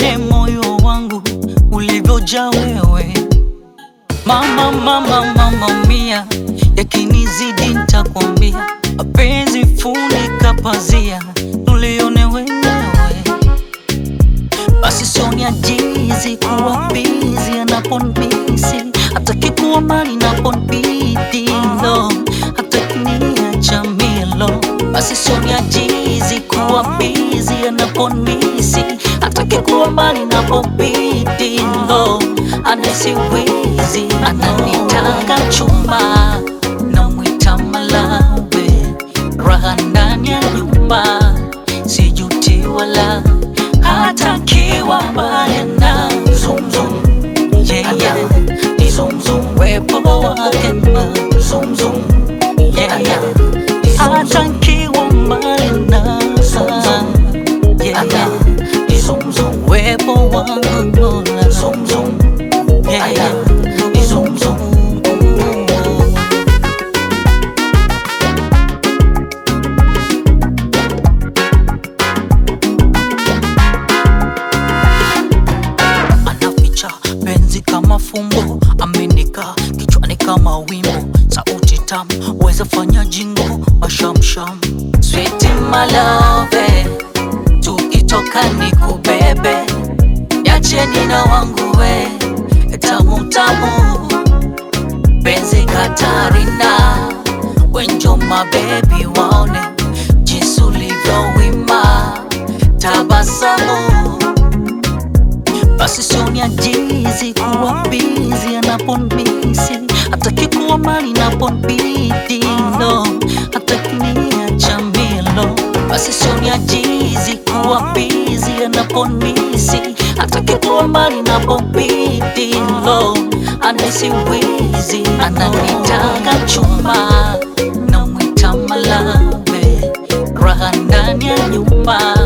vile moyo wangu ulivyojaa wewe mama, mama, mama mia, yakinizidi nitakwambia, mapenzi funika pazia, tulione wenyewe basi sioni ajizi kuwa bizi anaponbisi hataki kuwa mali naponbidi lo hataki niacha milo basi sioni ajizi kuwa bizi anaponbisi hataki kuwa mali napobidi lo anesi wizi ananitaka chuma namwita malawe raha ndani ya nyumba sijuti wala hata kiwa mbali na zum zum yeah yeah ni zum zum wepo wake na zum zum yeah yeah hata kiwa mbali na zum zum yeah yeah ni zum zum wepo wangu Mola zum zum yeah yeah ni zum zum anaficha penzi kama fumbo, amenika kichwani kama wimbo, sauti tamu weza fanya jingo mashamsham. Sweet my love, tukitoka ni kubebe, niacheni na wangu we tamu tamu, penzi Katarina, wenjo mabebi waone jinsi ulivyowima tabasamu basi sioni ajizi kuwa bizi anaponbisi hataki kuwa mali naponbidi no hataki niacha milo basi sioni ajizi kuwa bizi anaponbisi hataki kuwa mali naponbidi no anesi wizi ananitaka chuma namwita malawe raha ndani ya nyumba